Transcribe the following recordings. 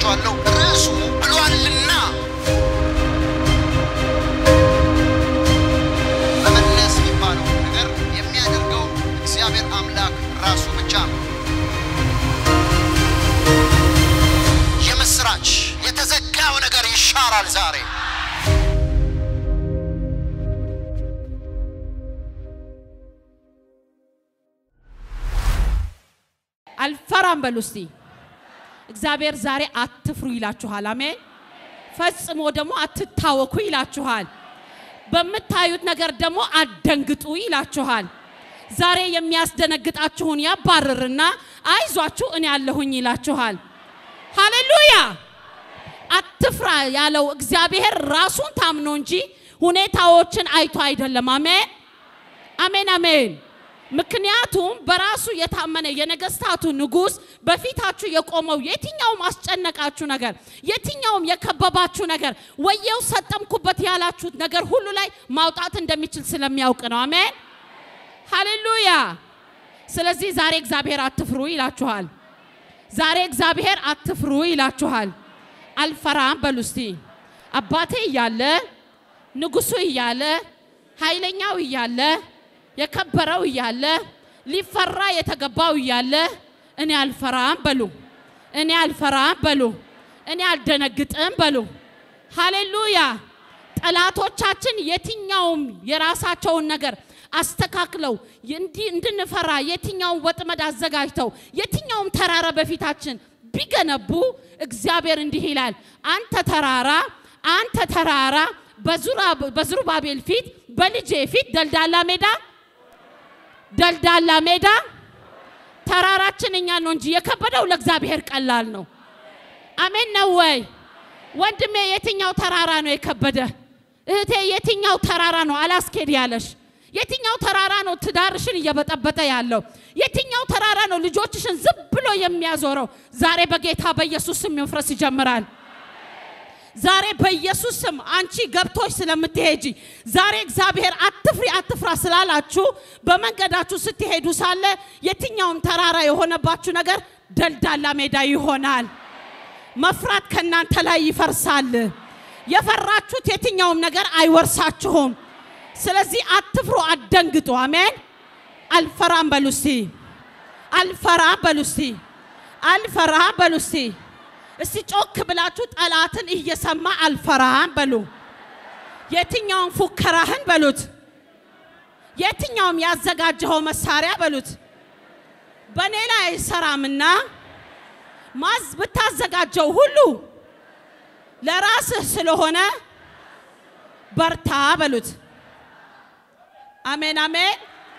እላችኋለሁ ርዕሱ ብሏልና መመለስ የሚባለው ነገር የሚያደርገው እግዚአብሔር አምላክ ራሱ ብቻ ነው። የምስራች የተዘጋው ነገር ይሻራል ዛሬ። አልፈራም በሉ እስቲ። እግዚአብሔር ዛሬ አትፍሩ ይላችኋል። አሜን። ፈጽሞ ደግሞ አትታወኩ ይላችኋል። በምታዩት ነገር ደግሞ አትደንግጡ ይላችኋል። ዛሬ የሚያስደነግጣችሁን ያባርርና አይዟችሁ እኔ ያለሁኝ ይላችኋል። ሃሌሉያ! አትፍራ ያለው እግዚአብሔር ራሱን ታምኖ እንጂ ሁኔታዎችን አይቶ አይደለም። አሜን፣ አሜን፣ አሜን። ምክንያቱም በራሱ የታመነ የነገስታቱ ንጉሥ በፊታችሁ የቆመው የትኛውም አስጨነቃችሁ ነገር፣ የትኛውም የከበባችሁ ነገር፣ ወየው ሰጠምኩበት ያላችሁት ነገር ሁሉ ላይ ማውጣት እንደሚችል ስለሚያውቅ ነው። አሜን ሃሌሉያ። ስለዚህ ዛሬ እግዚአብሔር አትፍሩ ይላችኋል። ዛሬ እግዚአብሔር አትፍሩ ይላችኋል። አልፈራም በሉ እስቲ። አባቴ እያለ ንጉሱ እያለ ኃይለኛው እያለ የከበረው እያለ ሊፈራ የተገባው እያለ እኔ አልፈራም በሉ። እኔ አልፈራም በሉ። እኔ አልደነግጥም በሉ። ሃሌሉያ። ጠላቶቻችን የትኛውም የራሳቸውን ነገር አስተካክለው እንዲ- እንድንፈራ የትኛውን ወጥመድ አዘጋጅተው የትኛውም ተራራ በፊታችን ቢገነቡ እግዚአብሔር እንዲህ ይላል፣ አንተ ተራራ አንተ ተራራ በዙራ- በዝሩባቤል ፊት በልጄ ፊት ደልዳላ ሜዳ ደልዳላ ሜዳ ተራራችን እኛ ነው እንጂ የከበደው ለእግዚአብሔር ቀላል ነው። አሜን ነው ወይ ወንድሜ? የትኛው ተራራ ነው የከበደ? እህቴ የትኛው ተራራ ነው አላስኬድ ያለሽ? የትኛው ተራራ ነው ትዳርሽን እየበጠበጠ ያለው? የትኛው ተራራ ነው ልጆችሽን ዝም ብሎ የሚያዞረው? ዛሬ በጌታ በኢየሱስ ስም መፍረስ ይጀምራል። ዛሬ በኢየሱስ ስም አንቺ ገብቶች ስለምትሄጂ ዛሬ እግዚአብሔር አትፍሪ አትፍራ ስላላችሁ በመንገዳችሁ ስትሄዱ ሳለ የትኛውም ተራራ የሆነባችሁ ነገር ደልዳላ ሜዳ ይሆናል። መፍራት ከእናንተ ላይ ይፈርሳል። የፈራችሁት የትኛውም ነገር አይወርሳችሁም። ስለዚህ አትፍሩ፣ አትደንግጡ። አሜን። አልፈራም በሉ እስቲ። አልፈራም በሉ እስቲ። አልፈራም በሉ እስቲ። እስቲ ጮክ ብላችሁ ጠላትን እየሰማ አልፈራም በሉ። የትኛውም ፉከራህን በሉት። የትኛውም ያዘጋጀኸው መሳሪያ በሉት በእኔ ላይ አይሰራምና ማዝ ብታዘጋጀው ሁሉ ለራስህ ስለሆነ በርታ በሉት። አሜን አሜን።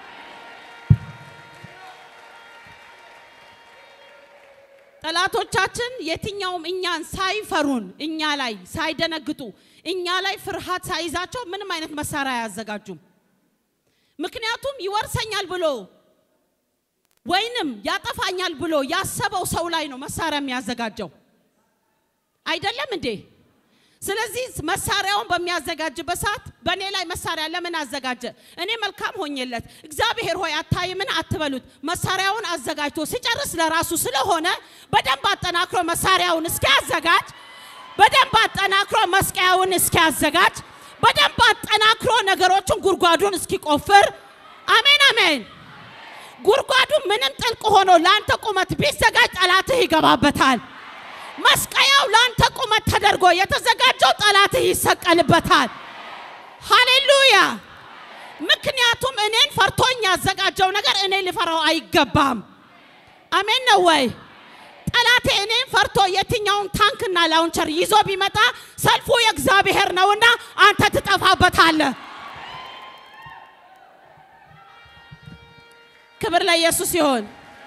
ጠላቶቻችን የትኛውም እኛን ሳይፈሩን እኛ ላይ ሳይደነግጡ እኛ ላይ ፍርሃት ሳይዛቸው ምንም አይነት መሳሪያ አያዘጋጁም። ምክንያቱም ይወርሰኛል ብሎ ወይንም ያጠፋኛል ብሎ ያሰበው ሰው ላይ ነው መሳሪያ የሚያዘጋጀው አይደለም እንዴ? ስለዚህ መሳሪያውን በሚያዘጋጅበት ሰዓት በእኔ ላይ መሳሪያ ለምን አዘጋጀ? እኔ መልካም ሆኜለት እግዚአብሔር ሆይ አታይምን አትበሉት። መሳሪያውን አዘጋጅቶ ሲጨርስ ለራሱ ስለሆነ በደንብ አጠናክሮ መሳሪያውን እስኪያዘጋጅ፣ በደንብ አጠናክሮ መስቀያውን እስኪያዘጋጅ፣ በደንብ አጠናክሮ ነገሮችን ጉድጓዱን እስኪቆፍር፣ አሜን አሜን። ጉድጓዱ ምንም ጥልቅ ሆኖ ለአንተ ቁመት ቢዘጋጅ ጠላትህ ይገባበታል። መስቀያው ለአንተ ቁመት ተደርጎ የተዘጋጀው ጠላትህ ይሰቀልበታል። ሃሌሉያ! ምክንያቱም እኔን ፈርቶኝ ያዘጋጀው ነገር እኔ ሊፈራው አይገባም። አሜን ነው ወይ? ጠላቴ እኔን ፈርቶ የትኛውን ታንክና ላውንቸር ይዞ ቢመጣ ሰልፉ የእግዚአብሔር ነውና አንተ ትጠፋበታለህ። ክብር ለኢየሱስ ይሆን።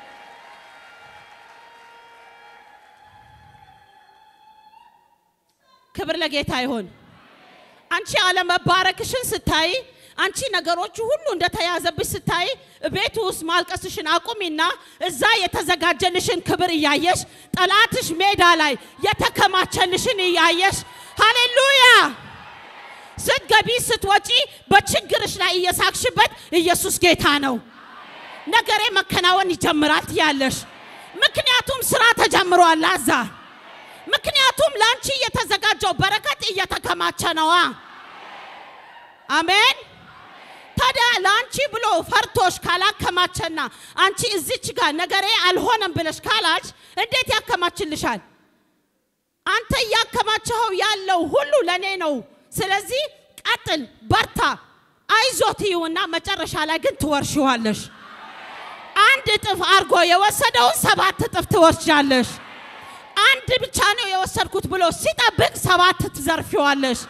ክብር ለጌታ ይሁን። አንቺ አለመባረክሽን ስታይ፣ አንቺ ነገሮቹ ሁሉ እንደተያዘብሽ ስታይ፣ ቤቱ ውስጥ ማልቀስሽን አቁሚና እዛ የተዘጋጀልሽን ክብር እያየሽ ጠላትሽ ሜዳ ላይ የተከማቸልሽን እያየሽ ሃሌሉያ ስትገቢ ስትወጪ በችግርሽ ላይ እየሳቅሽበት ኢየሱስ ጌታ ነው። ነገሬ መከናወን ይጀምራል ትያለሽ። ምክንያቱም ስራ ተጀምሯል። አዛ ምክንያቱም ለአንቺ የተዘጋጀው በረከት እየተከማቸ ነዋ። አሜን። ታዲያ ለአንቺ ብሎ ፈርቶሽ ካላከማቸና አንቺ እዚች ጋር ነገሬ አልሆነም ብለሽ ካላች እንዴት ያከማችልሻል? አንተ እያከማቸኸው ያለው ሁሉ ለእኔ ነው። ስለዚህ ቀጥል፣ በርታ፣ አይዞት ይሁና መጨረሻ ላይ ግን ትወርሽዋለሽ። አንድ እጥፍ አድርጎ የወሰደውን ሰባት እጥፍ ትወስጃለሽ። አንድ ብቻ ነው የወሰድኩት ብሎ ሲጠብቅ ሰባት ትዘርፊዋለሽ።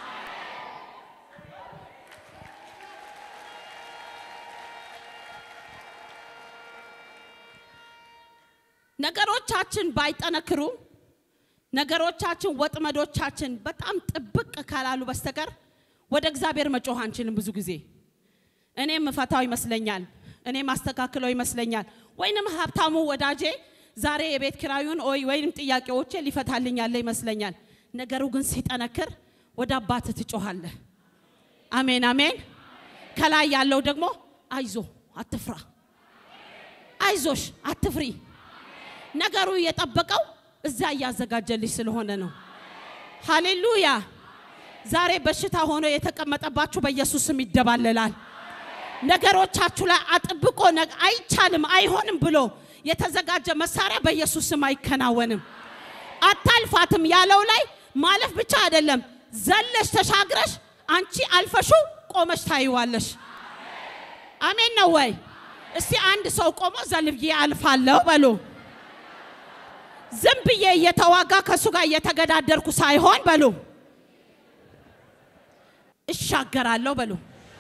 ነገሮቻችን ባይጠነክሩ ነገሮቻችን ወጥመዶቻችን በጣም ጥብቅ ካላሉ በስተቀር ወደ እግዚአብሔር መጮህ አንችልም። ብዙ ጊዜ እኔ ምፈታው ይመስለኛል፣ እኔ ማስተካክለው ይመስለኛል፣ ወይንም ሀብታሙ ወዳጄ ዛሬ የቤት ኪራዩን ወይ ወይንም ጥያቄዎቼ ሊፈታልኝ ያለ ይመስለኛል። ነገሩ ግን ሲጠነክር ወደ አባት ትጮሃለህ። አሜን አሜን። ከላይ ያለው ደግሞ አይዞ አትፍራ፣ አይዞሽ አትፍሪ። ነገሩ የጠበቀው እዛ እያዘጋጀልሽ ስለሆነ ነው። ሃሌሉያ። ዛሬ በሽታ ሆኖ የተቀመጠባችሁ በኢየሱስ ስም ይደባለላል። ነገሮቻችሁ ላይ አጥብቆ ነግ- አይቻልም አይሆንም ብሎ የተዘጋጀ መሳሪያ በኢየሱስ ስም አይከናወንም። አታልፋትም ያለው ላይ ማለፍ ብቻ አይደለም፣ ዘለሽ ተሻግረሽ አንቺ አልፈሹ ቆመሽ ታይዋለሽ። አሜን ነው ወይ? እስቲ አንድ ሰው ቆሞ ዘልብዬ አልፋለሁ በሉ። ዝም ብዬ እየተዋጋ ከእሱ ጋር እየተገዳደርኩ ሳይሆን በሉ እሻገራለሁ በሉ።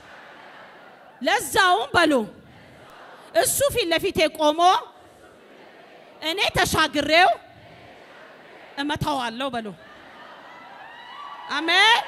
ለዛውም በሉ እሱ ፊት ለፊቴ ቆሞ እኔ ተሻግሬው እመታዋለሁ በሉ። አሜን።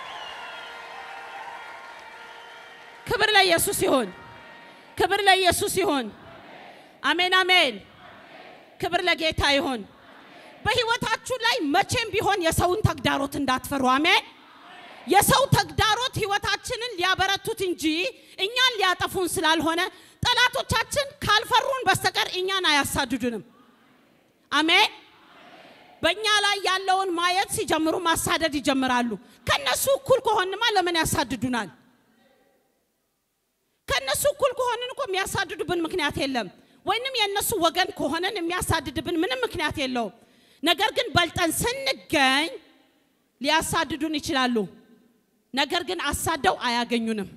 ክብር ለኢየሱስ ይሁን። ክብር ለኢየሱስ ይሁን። አሜን አሜን። ክብር ለጌታ ይሁን። በህይወታችሁ ላይ መቼም ቢሆን የሰውን ተግዳሮት እንዳትፈሩ። አሜን። የሰው ተግዳሮት ህይወታችንን ሊያበረቱት እንጂ እኛን ሊያጠፉን ስላልሆነ ጠላቶቻችን ካልፈሩን በስተቀር እኛን አያሳድዱንም። አሜን። በእኛ ላይ ያለውን ማየት ሲጀምሩ ማሳደድ ይጀምራሉ። ከነሱ እኩል ከሆንማ ለምን ያሳድዱናል? ከነሱ እኩል ከሆንን እኮ የሚያሳድዱብን ምክንያት የለም። ወይንም የእነሱ ወገን ከሆነን የሚያሳድድብን ምንም ምክንያት የለውም። ነገር ግን በልጠን ስንገኝ ሊያሳድዱን ይችላሉ። ነገር ግን አሳደው አያገኙንም።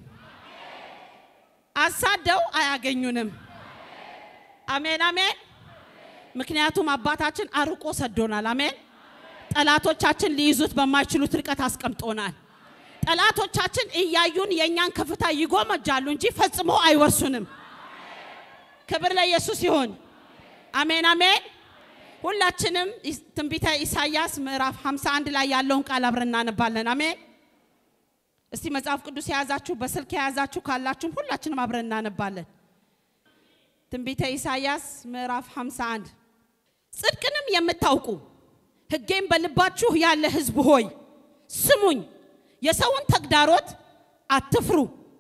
አሳደው አያገኙንም። አሜን አሜን። ምክንያቱም አባታችን አርቆ ሰዶናል። አሜን። ጠላቶቻችን ሊይዙት በማይችሉት ርቀት አስቀምጦናል። ጠላቶቻችን እያዩን የእኛን ከፍታ ይጎመጃሉ እንጂ ፈጽሞ አይወርሱንም። ክብር ለኢየሱስ ይሁን። አሜን አሜን። ሁላችንም ኢስ- ትንቢተ ኢሳይያስ ምዕራፍ 51 ላይ ያለውን ቃል አብረን እናነባለን። አሜን። እስቲ መጽሐፍ ቅዱስ የያዛችሁ በስልክ የያዛችሁ ካላችሁም ሁላችንም አብረን እናነባለን። ትንቢተ ኢሳይያስ ምዕራፍ 51 ጽድቅንም የምታውቁ ሕጌም በልባችሁ ያለ ሕዝብ ሆይ ስሙኝ፣ የሰውን ተግዳሮት አትፍሩ፣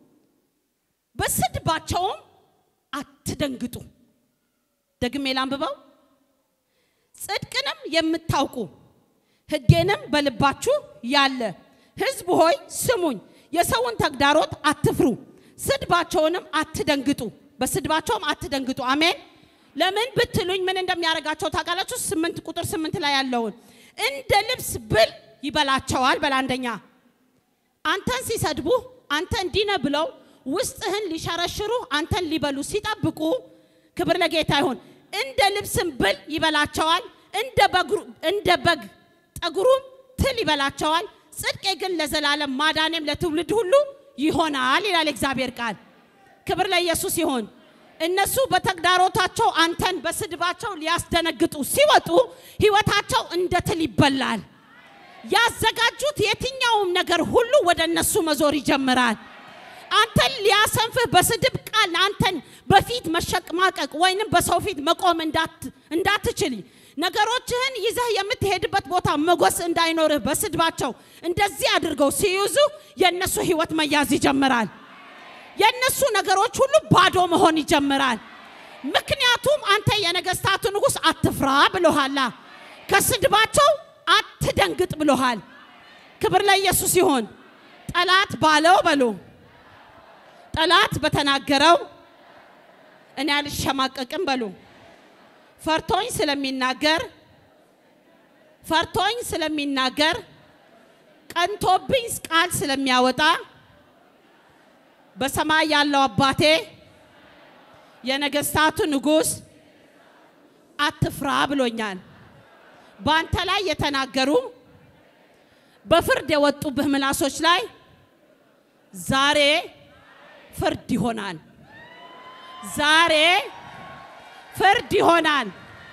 በስድባቸውም አትደንግጡ። ደግሜ ላንብበው። ጽድቅንም የምታውቁ ሕጌንም በልባችሁ ያለ ሕዝብ ሆይ ስሙኝ፣ የሰውን ተግዳሮት አትፍሩ፣ ስድባቸውንም አትደንግጡ፣ በስድባቸውም አትደንግጡ። አሜን። ለምን ብትሉኝ ምን እንደሚያደርጋቸው ታውቃላችሁ? ስምንት ቁጥር ስምንት ላይ ያለውን እንደ ልብስ ብል ይበላቸዋል። በላንደኛ አንተን ሲሰድቡ አንተ እንዲህ ነህ ብለው ውስጥህን ሊሸረሽሩ አንተን ሊበሉ ሲጠብቁ፣ ክብር ለጌታ ይሁን። እንደ ልብስም ብል ይበላቸዋል፣ እንደ በግሩ- እንደ በግ ጠጉሩም ትል ይበላቸዋል። ጽድቄ ግን ለዘላለም ማዳኔም ለትውልድ ሁሉ ይሆናል ይላል እግዚአብሔር ቃል። ክብር ለኢየሱስ ይሁን። እነሱ በተግዳሮታቸው አንተን በስድባቸው ሊያስደነግጡ ሲወጡ ህይወታቸው እንደ ትል ይበላል። ያዘጋጁት የትኛውም ነገር ሁሉ ወደ እነሱ መዞር ይጀምራል። አንተን ሊያሰንፍህ በስድብ ቃል አንተን በፊት መሸቅማቀቅ ወይንም በሰው ፊት መቆም እንዳት- እንዳትችል ነገሮችህን ይዘህ የምትሄድበት ቦታ መጎስ እንዳይኖርህ በስድባቸው እንደዚህ አድርገው ሲይዙ የእነሱ ህይወት መያዝ ይጀምራል። የእነሱ ነገሮች ሁሉ ባዶ መሆን ይጀምራል። ምክንያቱም አንተ የነገስታቱ ንጉሥ አትፍራ ብሎሃላ። ከስድባቸው አት አትደንግጥ ብሎሃል። ክብር ለኢየሱስ ይሁን። ጠላት ባለው በሉ ጠላት በተናገረው እኔ አልሸማቀቅም በሉ። ፈርቶኝ ስለሚናገር ፈርቶኝ ስለሚናገር ቀንቶብኝ ቃል ስለሚያወጣ በሰማይ ያለው አባቴ የነገስታቱ ንጉሥ አትፍራ ብሎኛል። በአንተ ላይ የተናገሩ በፍርድ የወጡብህ ምላሶች ላይ ዛሬ ፍርድ ይሆናል። ዛሬ ፍርድ ይሆናል።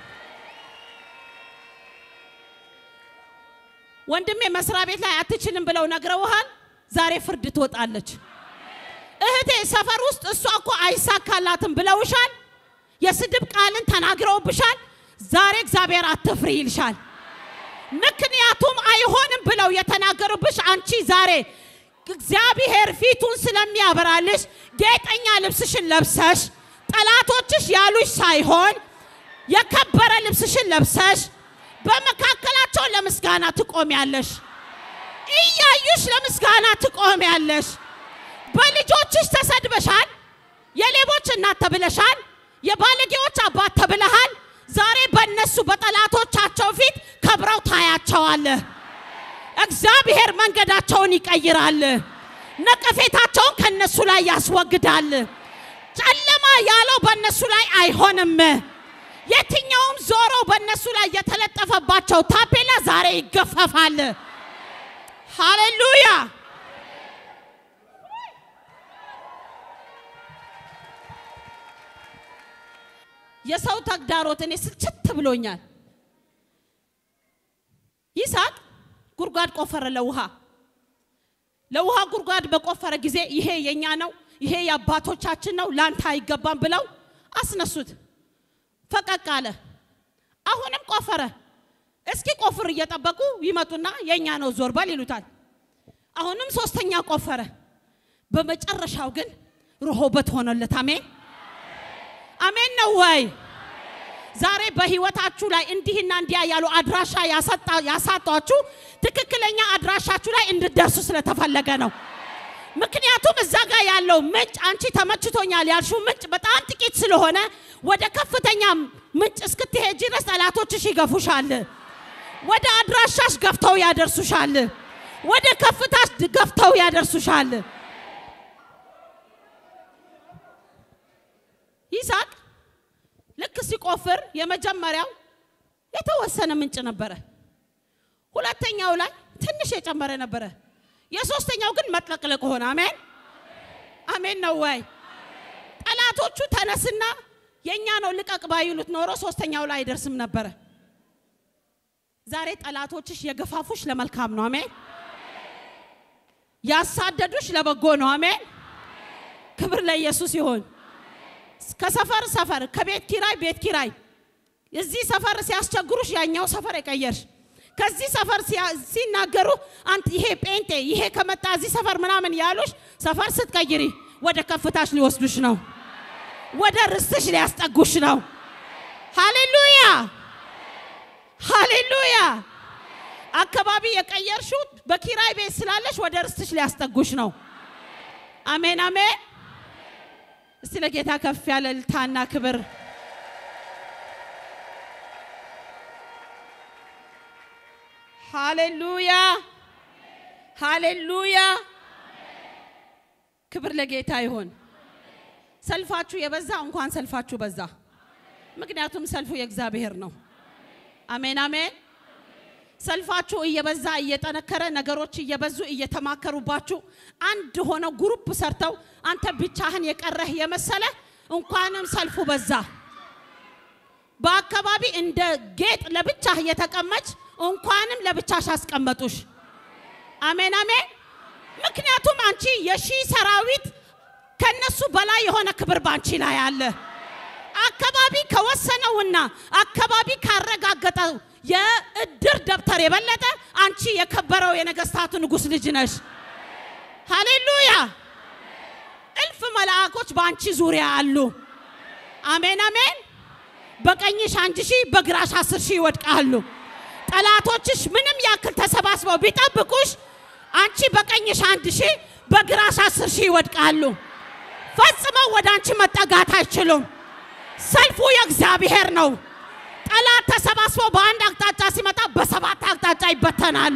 ወንድሜ መስሪያ ቤት ላይ አትችልም ብለው ነግረውሃል። ዛሬ ፍርድ ትወጣለች። እህቴ ሰፈር ውስጥ እሷ እኮ አይሳካላትም ብለውሻል። የስድብ ቃልን ተናግረውብሻል። ዛሬ እግዚአብሔር አትፍሪ ይልሻል። ምክንያቱም አይሆንም ብለው የተናገሩብሽ አንቺ ዛሬ እግዚአብሔር ፊቱን ስለሚያበራልሽ ጌጠኛ ልብስሽን ለብሰሽ ጠላቶችሽ ያሉሽ ሳይሆን የከበረ ልብስሽን ለብሰሽ በመካከላቸው ለምስጋና ትቆሚያለሽ። እያዩሽ ለምስጋና ትቆሚያለሽ። በልጆችሽ ተሰድበሻል። የሌቦች እናት ተብለሻል። የባለጌዎች አባት ተብለሃል። ዛሬ በእነሱ በጠላቶቻቸው ፊት ከብረው ታያቸዋለህ። እግዚአብሔር መንገዳቸውን ይቀይራል። ነቀፌታቸውን ከነሱ ላይ ያስወግዳል። ጨለማ ያለው በእነሱ ላይ አይሆንም። የትኛውም ዞሮ በእነሱ ላይ የተለጠፈባቸው ታፔላ ዛሬ ይገፈፋል። ሃሌሉያ! የሰው ተግዳሮት እኔ ስልችት ብሎኛል። ይስሐቅ ጉድጓድ ቆፈረ ለውሃ ለውሃ ጉድጓድ በቆፈረ ጊዜ ይሄ የኛ ነው፣ ይሄ የአባቶቻችን ነው፣ ላንተ አይገባም ብለው አስነሱት። ፈቀቅ አለ። አሁንም ቆፈረ። እስኪ ቆፍር እየጠበቁ ይመጡና የኛ ነው ዞር በል ይሉታል። አሁንም ሶስተኛ ቆፈረ። በመጨረሻው ግን ርሆበት ሆነለት። አሜን አሜን ነው ወይ? ዛሬ በህይወታችሁ ላይ እንዲህና እንዲያ ያሉ አድራሻ ያሳጧችሁ ትክክለኛ አድራሻችሁ ላይ እንድደርሱ ስለተፈለገ ነው። ምክንያቱም እዛ ጋር ያለው ምንጭ አንቺ ተመችቶኛል ያልሽው ምንጭ በጣም ጥቂት ስለሆነ ወደ ከፍተኛ ምንጭ እስክትሄጂ ድረስ ጠላቶችሽ ይገፉሻል። ወደ አድራሻሽ ገፍተው ያደርሱሻል። ወደ ከፍታሽ ገፍተው ያደርሱሻል። ይስሐቅ ልክ ሲቆፍር የመጀመሪያው የተወሰነ ምንጭ ነበረ። ሁለተኛው ላይ ትንሽ የጨመረ ነበረ። የሶስተኛው ግን መጥለቅለቅ ሆነ። አሜን አሜን ነው ወይ? ጠላቶቹ ተነስና የኛ ነው ልቀቅ ባይሉት ኖሮ ሶስተኛው ላይ አይደርስም ነበረ። ዛሬ ጠላቶችሽ የገፋፉሽ ለመልካም ነው። አሜን ያሳደዱሽ ለበጎ ነው። አሜን ክብር ለኢየሱስ ይሁን። ከሰፈር ሰፈር ከቤት ኪራይ ቤት ኪራይ እዚህ ሰፈር ሲያስቸግሩሽ ያኛው ሰፈር የቀየርሽ ከዚህ ሰፈር ሲናገሩ አንተ ይሄ ጴንጤ ይሄ ከመጣ እዚህ ሰፈር ምናምን ያሉሽ ሰፈር ስትቀይሪ ወደ ከፍታሽ ሊወስዱሽ ነው። ወደ ርስትሽ ሊያስጠጉሽ ነው። ሃሌሉያ ሃሌሉያ። አካባቢ የቀየርሽው በኪራይ ቤት ስላለሽ ወደ ርስትሽ ሊያስጠጉሽ ነው። አሜን አሜን። እስቲ ለጌታ ከፍ ያለ እልልታና ክብር ሃሌሉያ ሃሌሉያ። ክብር ለጌታ ይሁን። ሰልፋችሁ የበዛ እንኳን ሰልፋችሁ በዛ። ምክንያቱም ሰልፉ የእግዚአብሔር ነው። አሜን አሜን። ሰልፋችሁ እየበዛ እየጠነከረ ነገሮች እየበዙ እየተማከሩባችሁ አንድ ሆነው ግሩፕ ሰርተው አንተ ብቻህን የቀረህ የመሰለ እንኳንም ሰልፉ በዛ። በአካባቢ እንደ ጌጥ ለብቻህ እየተቀመጭ እንኳንም ለብቻሽ አስቀመጡሽ። አሜን አሜን። ምክንያቱም አንቺ የሺህ ሰራዊት ከነሱ በላይ የሆነ ክብር ባንቺ ላይ አለ። አካባቢ ከወሰነውና አካባቢ ካረጋገጠው የእድር ደብተር የበለጠ አንቺ የከበረው የነገስታቱ ንጉሥ ልጅ ነሽ። ሃሌሉያ! እልፍ መላእኮች በአንቺ ዙሪያ አሉ። አሜን አሜን። በቀኝሽ አንድ ሺህ በግራሽ አስር ሺህ ይወድቃሉ። ጠላቶችሽ ምንም ያክል ተሰባስበው ቢጠብቁሽ አንቺ በቀኝሽ አንድ ሺህ በግራሽ አስር ሺህ ይወድቃሉ። ፈጽመው ወደ አንቺ መጠጋት አይችሉም። ሰልፉ የእግዚአብሔር ነው። ጠላት ተሰባስቦ በአንድ አቅጣጫ ሲመጣ በሰባት አቅጣጫ ይበተናሉ።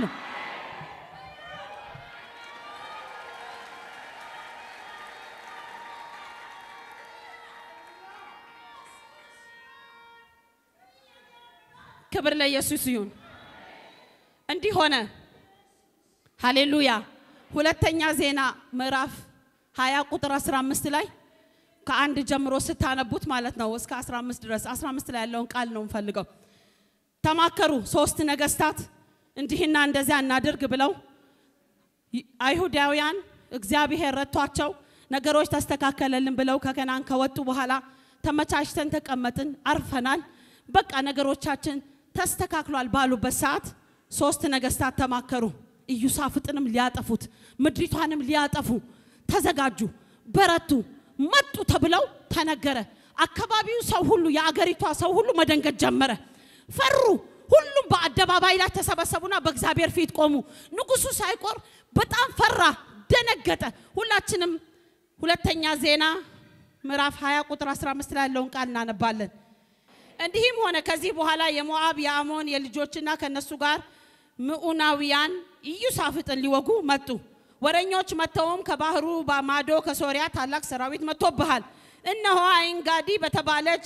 ክብር ለኢየሱስ ይሁን። እንዲህ ሆነ። ሃሌሉያ። ሁለተኛ ዜና ምዕራፍ 20 ቁጥር 15 ላይ ከአንድ ጀምሮ ስታነቡት ማለት ነው እስከ 15 ድረስ 15 ላይ ያለውን ቃል ነው የምፈልገው። ተማከሩ ሶስት ነገስታት እንዲህና እንደዚያ እናድርግ ብለው አይሁዳውያን እግዚአብሔር ረቷቸው ነገሮች ተስተካከለልን ብለው ከከናን ከወጡ በኋላ ተመቻችተን ተቀመጥን፣ አርፈናል፣ በቃ ነገሮቻችን ተስተካክሏል ባሉበት ሰዓት ሶስት ነገስታት ተማከሩ። ኢዩሳፍጥንም ሊያጠፉት ምድሪቷንም ሊያጠፉ ተዘጋጁ፣ በረቱ፣ መጡ ተብለው ተነገረ። አካባቢው ሰው ሁሉ የአገሪቷ ሰው ሁሉ መደንገጥ ጀመረ፣ ፈሩ። ሁሉም በአደባባይ ላይ ተሰበሰቡና በእግዚአብሔር ፊት ቆሙ። ንጉሱ ሳይቆር በጣም ፈራ፣ ደነገጠ። ሁላችንም ሁለተኛ ዜና ምዕራፍ 20 ቁጥር 15 ላይ ያለውን ቃል እናነባለን። እንዲህም ሆነ ከዚህ በኋላ የሞዓብ የአሞን የልጆችና ከነሱ ጋር ምዑናውያን ኢዩሳፍጥን ሊወጉ መጡ። ወረኞች መጥተውም ከባህሩ በማዶ ከሶሪያ ታላቅ ሰራዊት መጥቶብሃል፣ እነሆ አይንጋዲ በተባለች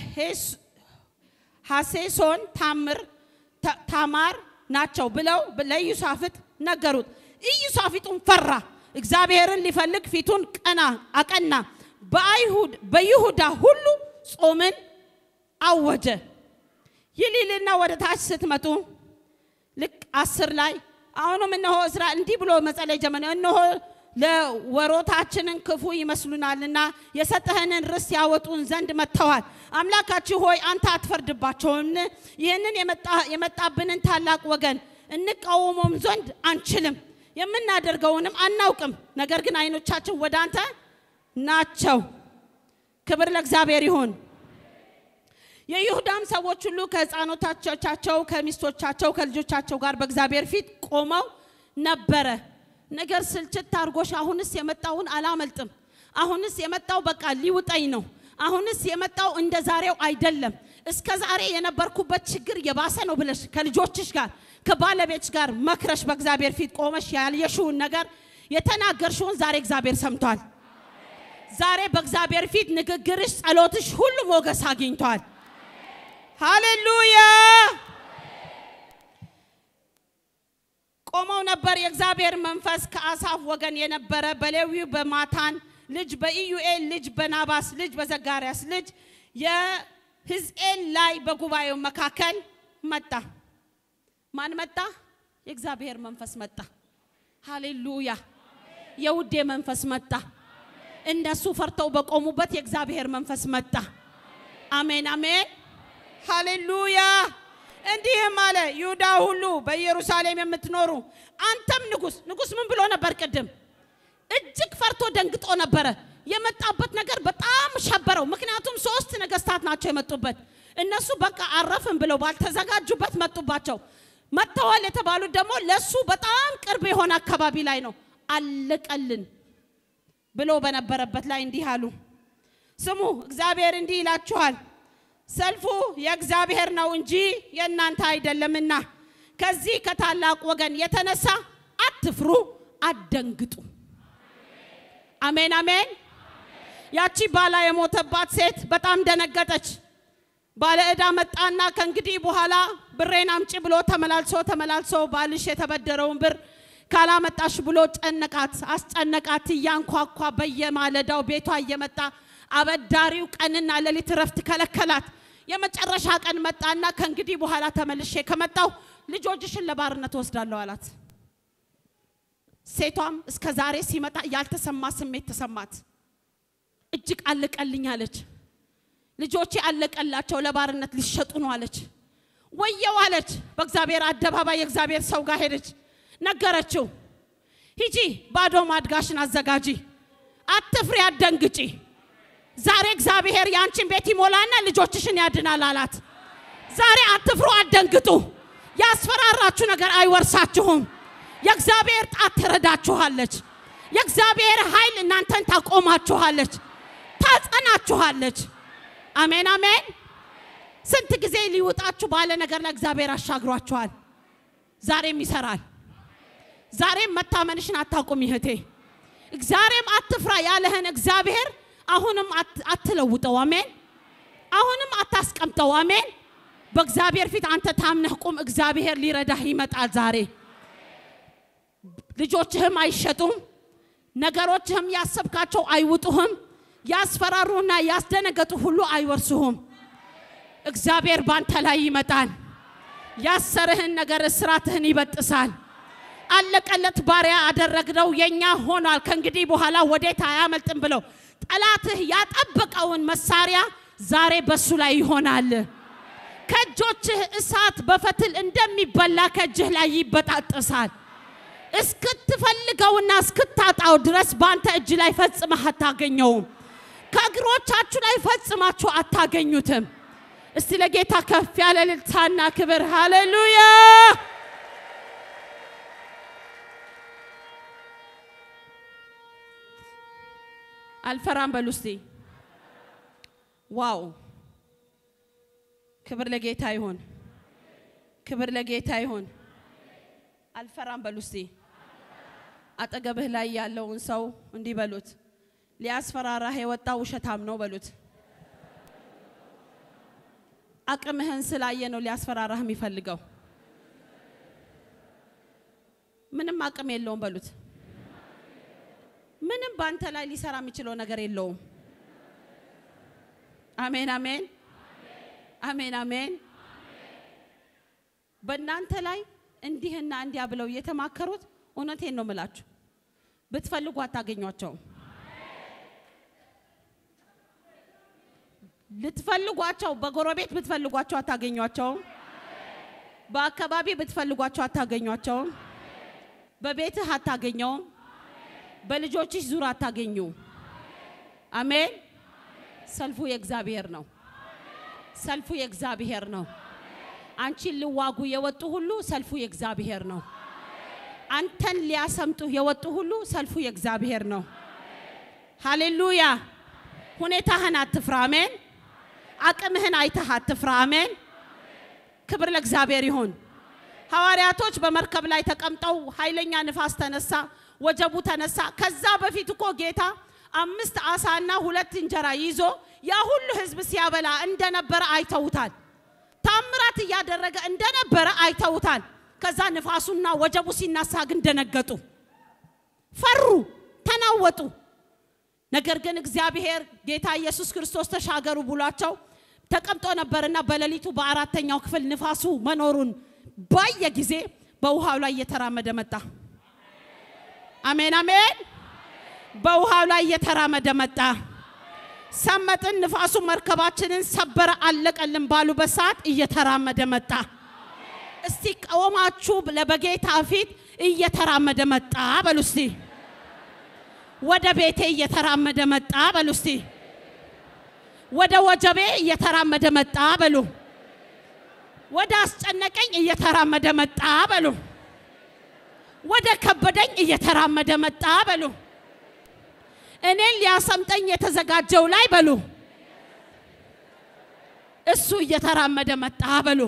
በሐሴሶን ታምር ታማር ናቸው ብለው ለኢዩሳፍጥ ነገሩት። ኢዩሳፍጡን ፈራ፣ እግዚአብሔርን ሊፈልግ ፊቱን ቀና አቀና። በአይሁድ በይሁዳ ሁሉ ጾምን አወጀ። ይሊልና ወደ ታች ስትመጡ ልክ አስር ላይ አሁንም እነሆ እስራኤል እንዲህ ብሎ መጸለይ ጀመረ። እነሆ ለወሮታችንን ክፉ ይመስሉናልና የሰጠህንን ርስት ያወጡን ዘንድ መጥተዋል። አምላካችሁ ሆይ አንተ አትፈርድባቸውን? ይህንን የመጣብንን ታላቅ ወገን እንቃወመውም ዘንድ አንችልም፣ የምናደርገውንም አናውቅም። ነገር ግን ዓይኖቻችን ወደ አንተ ናቸው። ክብር ለእግዚአብሔር ይሁን። የይሁዳም ሰዎች ሁሉ ከሕፃኖቻቸው ከሚስቶቻቸው ከልጆቻቸው ጋር በእግዚአብሔር ፊት ቆመው ነበረ። ነገር ስልችት አድርጎሽ አሁንስ የመጣውን አላመልጥም፣ አሁንስ የመጣው በቃ ሊውጠኝ ነው፣ አሁንስ የመጣው እንደ ዛሬው አይደለም፣ እስከ ዛሬ የነበርኩበት ችግር የባሰ ነው ብለሽ ከልጆችሽ ጋር ከባለቤትሽ ጋር መክረሽ በእግዚአብሔር ፊት ቆመሽ ያልየሽውን ነገር የተናገርሽውን ዛሬ እግዚአብሔር ሰምቷል። ዛሬ በእግዚአብሔር ፊት ንግግርሽ፣ ጸሎትሽ ሁሉ ሞገስ አግኝቷል። ሃሌሉያ። ቆመው ነበር። የእግዚአብሔር መንፈስ ከአሳፍ ወገን የነበረ በሌዊው በማታን ልጅ በኢዩኤል ልጅ በናባስ ልጅ በዘጋርያስ ልጅ የሕዝኤል ላይ በጉባኤው መካከል መጣ። ማን መጣ? የእግዚአብሔር መንፈስ መጣ። ሃሌሉያ። የውዴ መንፈስ መጣ። እነሱ ፈርተው በቆሙበት የእግዚአብሔር መንፈስ መጣ። አሜን አሜን። ሃሌሉያ። እንዲህም አለ፣ ይሁዳ ሁሉ በኢየሩሳሌም የምትኖሩ አንተም ንጉሥ። ንጉሥ ምን ብሎ ነበር? ቅድም እጅግ ፈርቶ ደንግጦ ነበረ። የመጣበት ነገር በጣም ሸበረው። ምክንያቱም ሶስት ነገስታት ናቸው የመጡበት። እነሱ በቃ አረፍን ብለው ባልተዘጋጁበት መጡባቸው። መጥተዋል የተባሉት ደግሞ ለሱ በጣም ቅርብ የሆነ አካባቢ ላይ ነው። አለቀልን ብሎ በነበረበት ላይ እንዲህ አሉ። ስሙ፣ እግዚአብሔር እንዲህ ይላችኋል ሰልፉ የእግዚአብሔር ነው እንጂ የእናንተ አይደለምና ከዚህ ከታላቅ ወገን የተነሳ አትፍሩ፣ አትደንግጡ። አሜን አሜን። ያቺ ባላ የሞተባት ሴት በጣም ደነገጠች። ባለ ዕዳ መጣና ከእንግዲህ በኋላ ብሬን አምጪ ብሎ ተመላልሶ ተመላልሶ ባልሽ የተበደረውን ብር ካላመጣሽ ብሎ ጨነቃት፣ አስጨነቃት። እያንኳኳ በየማለዳው ቤቷ እየመጣ አበዳሪው ቀንና ሌሊት እረፍት ከለከላት። የመጨረሻ ቀን መጣና ከእንግዲህ በኋላ ተመልሼ ከመጣው ልጆችሽን ለባርነት ወስዳለሁ አላት። ሴቷም እስከ ዛሬ ሲመጣ ያልተሰማ ስሜት ተሰማት። እጅግ አለቀልኝ አለች። ልጆቼ አለቀላቸው፣ ለባርነት ሊሸጡ ነው አለች። ወየው አለች። በእግዚአብሔር አደባባይ የእግዚአብሔር ሰው ጋር ሄደች፣ ነገረችው። ሂጂ ባዶ ማድጋሽን አዘጋጂ፣ አትፍሪ፣ አትደንግጪ ዛሬ እግዚአብሔር የአንቺን ቤት ይሞላና ልጆችሽን ያድናል አላት። ዛሬ አትፍሩ፣ አትደንግጡ። ያስፈራራችሁ ነገር አይወርሳችሁም። የእግዚአብሔር ጣት ትረዳችኋለች። የእግዚአብሔር ኃይል እናንተን ታቆማችኋለች፣ ታጸናችኋለች። አሜን አሜን። ስንት ጊዜ ሊውጣችሁ ባለ ነገር ላይ እግዚአብሔር አሻግሯችኋል። ዛሬም ይሰራል። ዛሬም መታመንሽን አታቁም ይህቴ። ዛሬም አትፍራ ያለህን እግዚአብሔር አሁንም አት- አትለውጠው። አሜን። አሁንም አታስቀምጠው። አሜን። በእግዚአብሔር ፊት አንተ ታምነህ ቁም። እግዚአብሔር ሊረዳህ ይመጣል ዛሬ። ልጆችህም አይሸጡም። ነገሮችህም ያሰብካቸው አይውጡህም። ያስፈራሩና ያስደነገጡ ሁሉ አይወርሱህም። እግዚአብሔር ባንተ ላይ ይመጣል። ያሰርህን ነገር እስራትህን ይበጥሳል። አለቀለት ባሪያ አደረግነው የኛ ሆኗል፣ ከእንግዲህ በኋላ ወዴት አያመልጥም ብለው ጠላትህ ያጠበቀውን መሳሪያ ዛሬ በሱ ላይ ይሆናል። ከእጆችህ እሳት በፈትል እንደሚበላ ከእጅህ ላይ ይበጣጠሳል። እስክትፈልገውና እስክታጣው ድረስ በአንተ እጅ ላይ ፈጽመህ አታገኘውም። ከእግሮቻችሁ ላይ ፈጽማችሁ አታገኙትም። እስቲ ለጌታ ከፍ ያለ እልልታና ክብር ሃሌሉያ። አልፈራም በሉ እስቲ። ዋው! ክብር ለጌታ ይሁን፣ ክብር ለጌታ ይሁን። አልፈራም በሉ እስቲ። አጠገብህ ላይ ያለውን ሰው እንዲህ በሉት፣ ሊያስፈራራህ የወጣ ውሸታም ነው በሉት። አቅምህን ስላየ ነው ሊያስፈራራህ የሚፈልገው። ምንም አቅም የለውም በሉት። ምንም በአንተ ላይ ሊሰራ የሚችለው ነገር የለውም። አሜን አሜን አሜን አሜን። በእናንተ ላይ እንዲህና እንዲያ ብለው የተማከሩት እውነቴን ነው ምላችሁ፣ ብትፈልጉ አታገኟቸውም። ልትፈልጓቸው በጎረቤት ብትፈልጓቸው አታገኟቸውም። በአካባቢ ብትፈልጓቸው አታገኟቸውም። በቤትህ አታገኘውም። በልጆችሽ ዙር አታገኙ። አሜን። ሰልፉ የእግዚአብሔር ነው። ሰልፉ የእግዚአብሔር ነው። አንቺን ሊዋጉ የወጡ ሁሉ ሰልፉ የእግዚአብሔር ነው። አንተን ሊያሰምጡ የወጡ ሁሉ ሰልፉ የእግዚአብሔር ነው። ሃሌሉያ። ሁኔታህን አትፍራ። አሜን። አቅምህን አይተህ አትፍራ። አሜን። ክብር ለእግዚአብሔር ይሁን። ሐዋርያቶች በመርከብ ላይ ተቀምጠው ኃይለኛ ንፋስ ተነሳ፣ ወጀቡ ተነሳ። ከዛ በፊት እኮ ጌታ አምስት ዓሳና ሁለት እንጀራ ይዞ ያ ሁሉ ሕዝብ ሲያበላ እንደነበረ አይተውታል። ታምራት እያደረገ እንደነበረ አይተውታል። ከዛ ንፋሱና ወጀቡ ሲናሳ ግን ደነገጡ፣ ፈሩ፣ ተናወጡ። ነገር ግን እግዚአብሔር ጌታ ኢየሱስ ክርስቶስ ተሻገሩ ብሏቸው ተቀምጦ ነበርና በሌሊቱ በአራተኛው ክፍል ንፋሱ መኖሩን ባየ ጊዜ በውሃው ላይ እየተራመደ መጣ። አሜን አሜን። በውሃው ላይ እየተራመደ መጣ። ሰመጥን፣ ንፋሱ መርከባችንን ሰበረ፣ አለቀልን ባሉበት ሰዓት እየተራመደ መጣ። እስቲ ቆማችሁ በጌታ ፊት እየተራመደ መጣ በሉ እስቲ። ወደ ቤቴ እየተራመደ መጣ በሉ እስቲ። ወደ ወጀቤ እየተራመደ መጣ በሉ። ወደ አስጨነቀኝ እየተራመደ መጣ በሉ። ወደ ከበደኝ እየተራመደ መጣ በሉ። እኔን ሊያሰምጠኝ የተዘጋጀው ላይ በሉ እሱ እየተራመደ መጣ በሉ።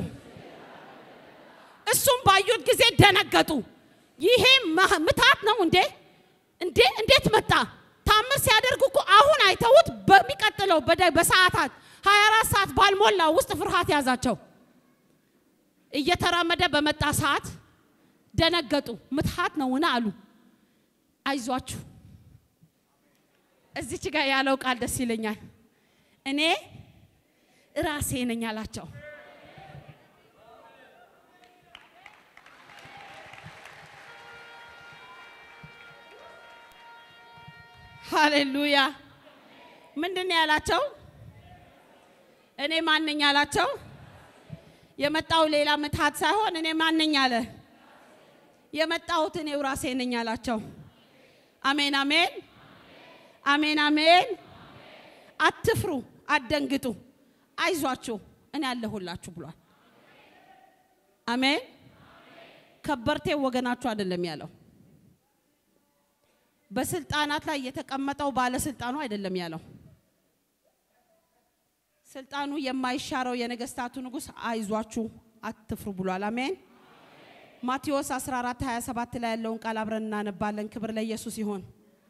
እሱም ባዩት ጊዜ ደነገጡ። ይሄ ማ- ምታት ነው እንዴ? እንዴ እንዴት መጣ? ታምር ሲያደርግ እኮ አሁን አይተውት በሚቀጥለው በደ- በሰዓታት 24 ሰዓት ባልሞላ ውስጥ ፍርሃት ያዛቸው። እየተራመደ በመጣ ሰዓት ደነገጡ። ምትሃት ነውና አሉ። አይዟችሁ እዚች ጋር ያለው ቃል ደስ ይለኛል። እኔ ራሴ ነኝ አላቸው። ሃሌሉያ። ምንድን ነው ያላቸው? እኔ ማነኝ አላቸው። የመጣው ሌላ ምትሃት ሳይሆን እኔ ማነኝ አለ። የመጣሁት እኔው ራሴ ነኝ አላቸው። አሜን አሜን አሜን አሜን። አትፍሩ፣ አትደንግጡ፣ አይዟችሁ እኔ አለሁላችሁ ብሏል። አሜን ከበርቴ ወገናችሁ አይደለም ያለው። በስልጣናት ላይ የተቀመጠው ባለስልጣኑ አይደለም ያለው። ስልጣኑ የማይሻረው የነገስታቱ ንጉሥ አይዟችሁ አትፍሩ ብሏል። አሜን። ማቴዎስ 14 27 ላይ ያለውን ቃል አብረን እናነባለን። ክብር ለኢየሱስ ይሁን።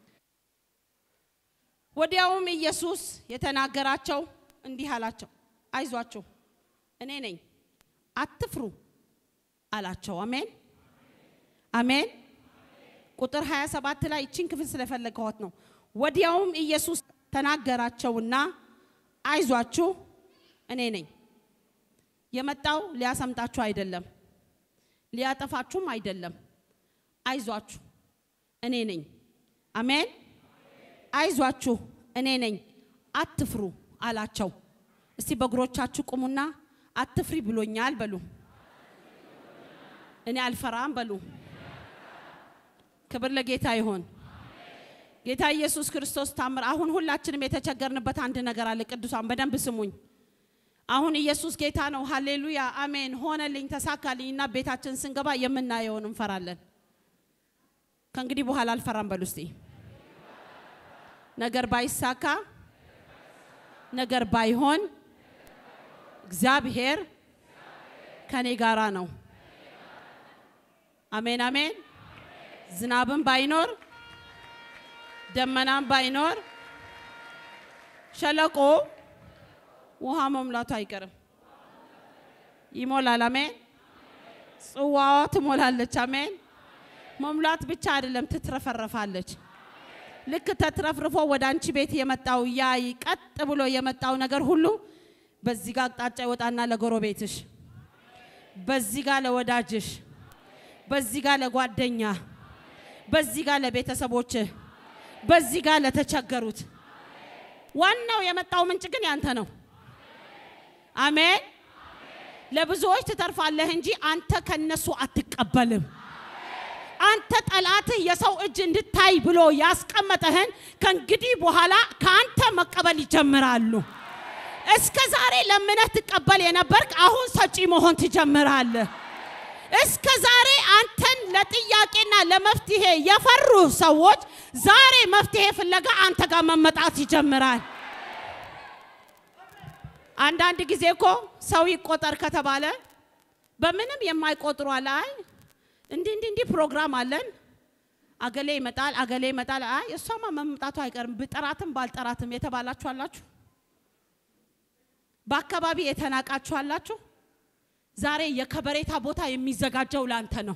ወዲያውም ኢየሱስ የተናገራቸው እንዲህ አላቸው፣ አይዟችሁ እኔ ነኝ አትፍሩ አላቸው። አሜን አሜን። ቁጥር 27 ላይ እቺን ክፍል ስለፈለገኋት ነው። ወዲያውም ኢየሱስ ተናገራቸውና አይዟችሁ እኔ ነኝ። የመጣው ሊያሰምጣችሁ አይደለም፣ ሊያጠፋችሁም አይደለም። አይዟችሁ እኔ ነኝ። አሜን። አይዟችሁ እኔ ነኝ፣ አትፍሩ አላቸው። እስቲ በእግሮቻችሁ ቁሙና አትፍሪ ብሎኛል በሉ። እኔ አልፈራም በሉ። ክብር ለጌታ ይሆን። ጌታ ኢየሱስ ክርስቶስ ታምር። አሁን ሁላችንም የተቸገርንበት አንድ ነገር አለ። ቅዱሳን በደንብ ስሙኝ። አሁን ኢየሱስ ጌታ ነው። ሃሌሉያ አሜን። ሆነልኝ፣ ተሳካልኝ እና ቤታችን ስንገባ የምናየውን እንፈራለን። ከእንግዲህ በኋላ አልፈራም በሉ እስቲ። ነገር ባይሳካ ነገር ባይሆን እግዚአብሔር ከኔ ጋራ ነው። አሜን አሜን። ዝናብም ባይኖር ደመናም ባይኖር ሸለቆ ውሃ መሙላቱ አይቀርም፣ ይሞላል። አሜን። ጽዋዋ ትሞላለች። አሜን። መሙላት ብቻ አይደለም ትትረፈረፋለች። ልክ ተትረፍርፎ ወደ አንቺ ቤት የመጣው ያ ቀጥ ብሎ የመጣው ነገር ሁሉ በዚህ ጋር አቅጣጫ ይወጣና ለጎረቤትሽ፣ በዚህ ጋር ለወዳጅሽ፣ በዚህ ጋር ለጓደኛ፣ በዚህ ጋር ለቤተሰቦች፣ በዚህ ጋር ለተቸገሩት። ዋናው የመጣው ምንጭ ግን ያንተ ነው። አሜን። ለብዙዎች ትተርፋለህ እንጂ አንተ ከነሱ አትቀበልም። አንተ ጠላትህ የሰው እጅ እንድታይ ብሎ ያስቀመጠህን ከእንግዲህ በኋላ ከአንተ መቀበል ይጀምራሉ። እስከ ዛሬ ለምነህ ትቀበል የነበርክ አሁን ሰጪ መሆን ትጀምራለህ። እስከ ዛሬ አንተን ለጥያቄና ለመፍትሄ የፈሩ ሰዎች ዛሬ መፍትሄ ፍለጋ አንተ ጋር መመጣት ይጀምራል። አንዳንድ ጊዜ እኮ ሰው ይቆጠር ከተባለ በምንም የማይቆጥሩ አለ። አይ እንዲህ እንዲህ እንዲህ ፕሮግራም አለን፣ አገሌ ይመጣል፣ አገሌ ይመጣል። አይ እሷማ መምጣቱ አይቀርም ብጠራትም ባልጠራትም የተባላችሁ አላችሁ። በአካባቢ የተናቃችሁ አላችሁ። ዛሬ የከበሬታ ቦታ የሚዘጋጀው ላንተ ነው።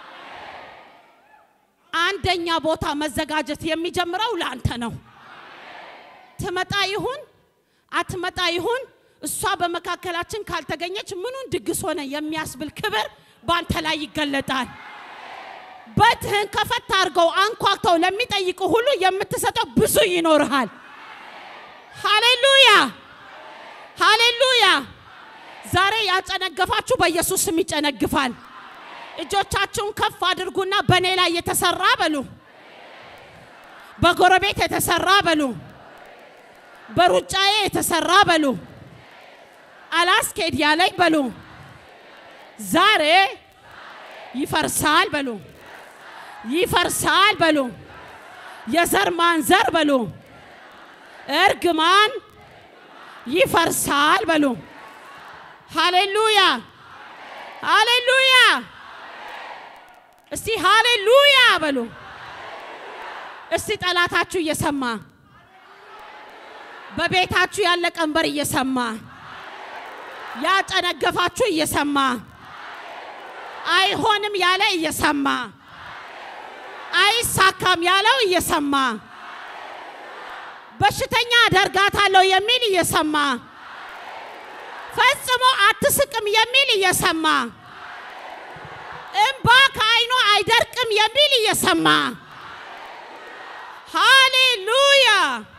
አንደኛ ቦታ መዘጋጀት የሚጀምረው ላንተ ነው። ትመጣ ይሁን አትመጣ ይሁን እሷ በመካከላችን ካልተገኘች ምኑን ድግስ ሆነ የሚያስብል ክብር በአንተ ላይ ይገለጣል። በትህን ከፈት አድርገው አንኳክተው ለሚጠይቁ ሁሉ የምትሰጠው ብዙ ይኖርሃል። ሃሌሉያ ሃሌሉያ። ዛሬ ያጨነገፋችሁ በኢየሱስ ስም ይጨነግፋል። እጆቻችሁን ከፍ አድርጉና በእኔ ላይ የተሰራ በሉ፣ በጎረቤት የተሰራ በሉ፣ በሩጫዬ የተሰራ በሉ፣ አላስኬድ ያለኝ በሉ፣ ዛሬ ይፈርሳል በሉ፣ ይፈርሳል በሉ፣ የዘር ማንዘር በሉ፣ እርግማን ይፈርሳል በሉ። ሃሌሉያ ሃሌሉያ። እስቲ ሃሌሉያ በሉ። እስቲ ጠላታችሁ እየሰማ በቤታችሁ ያለ ቀንበር እየሰማ ያጨነገፋችሁ እየሰማ አይሆንም ያለ እየሰማ አይሳካም ያለው እየሰማ በሽተኛ አደርጋታለሁ የሚል እየሰማ ፈጽሞ አትስቅም የሚል እየሰማ እምባ ከዓይኑ አይደርቅም የሚል እየሰማ ሃሌሉያ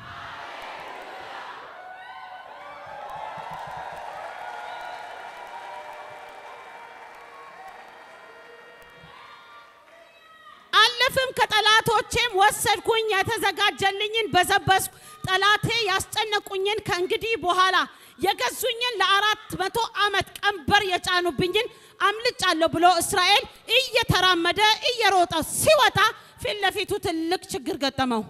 አለፍም ከጠላቶቼም ወሰድኩኝ የተዘጋጀልኝን በዘበዝኩ ጠላቴ ያስጨነቁኝን ከእንግዲህ በኋላ የገዙኝን ለአራት መቶ ዓመት ቀንበር የጫኑብኝን አምልጫለሁ ብሎ እስራኤል እየተራመደ እየሮጠ ሲወጣ ፊት ለፊቱ ትልቅ ችግር ገጠመው።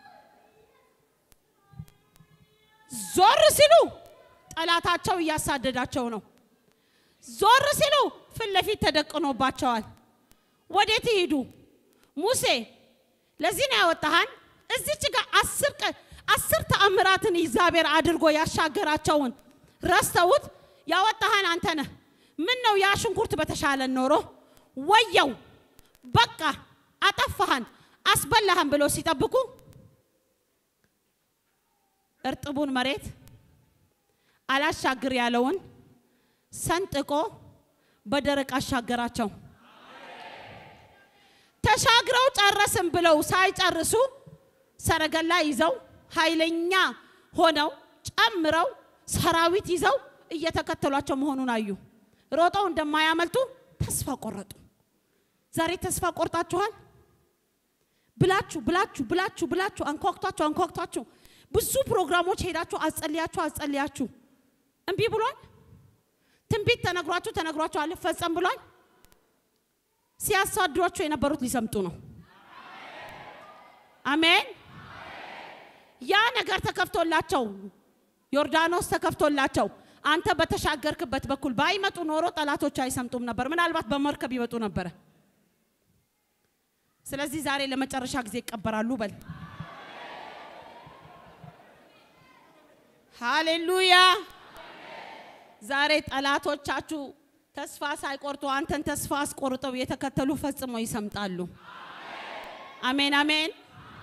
ዞር ሲሉ ጠላታቸው እያሳደዳቸው ነው። ዞር ሲሉ ፊት ለፊት ተደቅኖባቸዋል። ወዴት ይሂዱ? ሙሴ ለዚህ ነው ያወጣሃን። እዚች ጋር አስር ቀን አስር ተአምራትን እግዚአብሔር አድርጎ ያሻገራቸውን ረስተውት ያወጣሃን አንተ ነህ። ምን ነው ያ ሽንኩርት በተሻለን ኖሮ ወየው በቃ አጠፋሃን አስበላሃን ብሎ ሲጠብቁ እርጥቡን መሬት አላሻግር ያለውን ሰንጥቆ በደረቅ አሻገራቸው። ተሻግረው ጨረስን ብለው ሳይጨርሱ ሰረገላ ይዘው ኃይለኛ ሆነው ጨምረው ሰራዊት ይዘው እየተከተሏቸው መሆኑን አዩ። ሮጠው እንደማያመልጡ ተስፋ ቆረጡ። ዛሬ ተስፋ ቆርጣችኋል ብላችሁ ብላችሁ ብላችሁ ብላችሁ አንኳኩታችሁ አንኳኩታችሁ ብዙ ፕሮግራሞች ሄዳችሁ አጸልያችሁ አጸልያችሁ እምቢ ብሏል። ትንቢት ተነግሯችሁ ተነግሯችሁ አልፈጸም ብሏል። ሲያሳድሯችሁ የነበሩት ሊሰምጡ ነው። አሜን። ያ ነገር ተከፍቶላቸው ዮርዳኖስ ተከፍቶላቸው አንተ በተሻገርክበት በኩል ባይመጡ ኖሮ ጠላቶች አይሰምጡም ነበር። ምናልባት በመርከብ ይመጡ ነበረ። ስለዚህ ዛሬ ለመጨረሻ ጊዜ ይቀበራሉ በል። ሃሌሉያ። ዛሬ ጠላቶቻችሁ ተስፋ ሳይቆርጡ አንተን ተስፋ አስቆርጠው የተከተሉ ፈጽሞ ይሰምጣሉ። አሜን አሜን።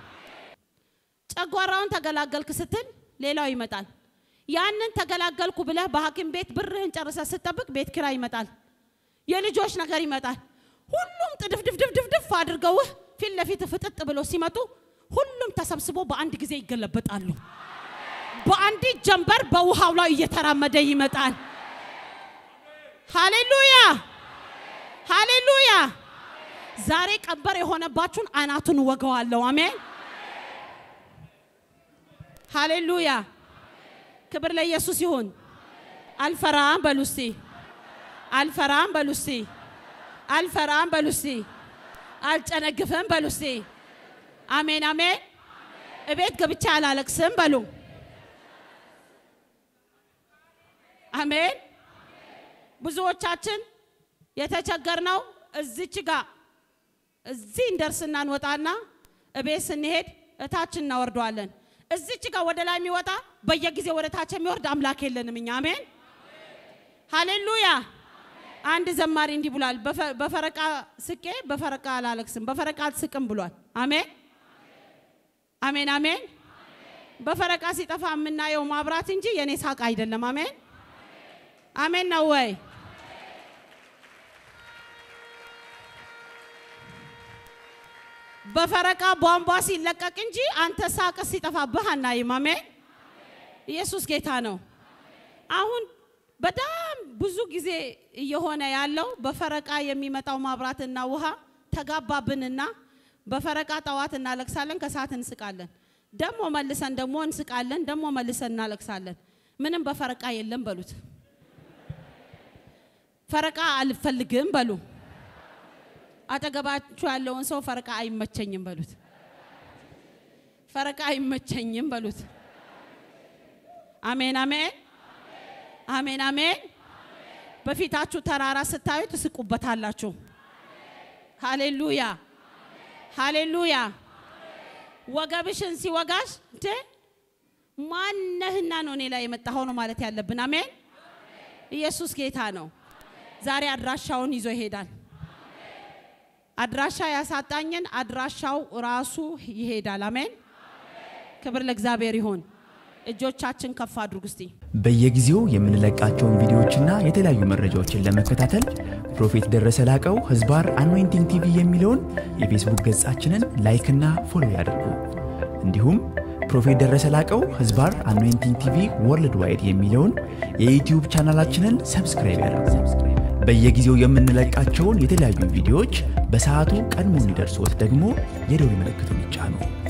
ጨጓራውን ተገላገልክ ስትል ሌላው ይመጣል። ያንን ተገላገልኩ ብለህ በሐኪም ቤት ብርህን ጨርሰህ ስትጠብቅ ቤት ኪራይ ይመጣል። የልጆች ነገር ይመጣል። ሁሉም ጥድፍድፍድፍድፍ አድርገውህ ፊት ለፊት ፍጥጥ ብሎ ሲመጡ ሁሉም ተሰብስቦ በአንድ ጊዜ ይገለበጣሉ። በአንዲት ጀንበር በውሃው ላይ እየተራመደ ይመጣል። ሃሌሉያ ሃሌሉያ። ዛሬ ቀንበር የሆነባችሁን አናቱን ወገዋለሁ። አሜን ሃሌሉያ። ክብር ለኢየሱስ ይሁን። አልፈራም በሉ እስቲ፣ አልፈራም በሉ እስቲ፣ አልፈራም በሉ እስቲ፣ አልጨነግፍም በሉ እስቲ። አሜን አሜን። እቤት ገብቼ አላለቅስም በሉ። አሜን። ብዙዎቻችን የተቸገርነው እዚች ጋር እዚህ እንደርስና እንወጣና እቤት ስንሄድ እታች እናወርደዋለን። እዚች ጋር ወደ ላይ የሚወጣ በየጊዜው ወደ ታች የሚወርድ አምላክ የለንም እኛ። አሜን ሃሌሉያ። አንድ ዘማሪ እንዲህ ብሏል፣ በፈረቃ ስቄ በፈረቃ አላለቅስም፣ በፈረቃ አልስቅም ብሏል። አሜን አሜን አሜን። በፈረቃ ሲጠፋ የምናየው ማብራት እንጂ የኔ ሳቅ አይደለም። አሜን አሜን ነው ወይ? በፈረቃ ቧንቧ ሲለቀቅ እንጂ አንተ ሳቅ ሲጠፋብህ አናይም። አሜን ኢየሱስ ጌታ ነው። አሁን በጣም ብዙ ጊዜ እየሆነ ያለው በፈረቃ የሚመጣው ማብራትና ውሃ ተጋባብንና በፈረቃ ጠዋት እናለቅሳለን፣ ከሰዓት እንስቃለን፣ ደሞ መልሰን ደሞ እንስቃለን፣ ደሞ መልሰን እናለቅሳለን። ምንም በፈረቃ የለም በሉት። ፈረቃ አልፈልግም በሉ። አጠገባችሁ ያለውን ሰው ፈረቃ አይመቸኝም በሉት። ፈረቃ አይመቸኝም በሉት። አሜን አሜን አሜን አሜን። በፊታችሁ ተራራ ስታዩ ትስቁበታላችሁ። ሃሌሉያ ሃሌሉያ። ወገብሽን ሲወጋሽ እንዴ ማነህና ነው እኔ ላይ የመጣኸው ነው ማለት ያለብን። አሜን ኢየሱስ ጌታ ነው። ዛሬ አድራሻውን ይዞ ይሄዳል። አድራሻ ያሳጣኝን አድራሻው ራሱ ይሄዳል። አሜን ክብር ለእግዚአብሔር ይሁን። እጆቻችን ከፍ አድርጉ እስቲ። በየጊዜው የምንለቃቸውን ቪዲዮዎችና የተለያዩ መረጃዎችን ለመከታተል ፕሮፌት ደረሰ ላቀው ህዝባር አኖይንቲንግ ቲቪ የሚለውን የፌስቡክ ገጻችንን ላይክና ፎሎ ያድርጉ። እንዲሁም ፕሮፌት ደረሰ ላቀው ህዝባር አኖይንቲንግ ቲቪ ወርልድ ዋይድ የሚለውን የዩትዩብ ቻናላችንን ሰብስክራይብ ያድርጉ። በየጊዜው የምንለቃቸውን የተለያዩ ቪዲዮዎች በሰዓቱ ቀድሞ እንዲደርሶት ደግሞ የደውል ምልክቱን ይጫኑ።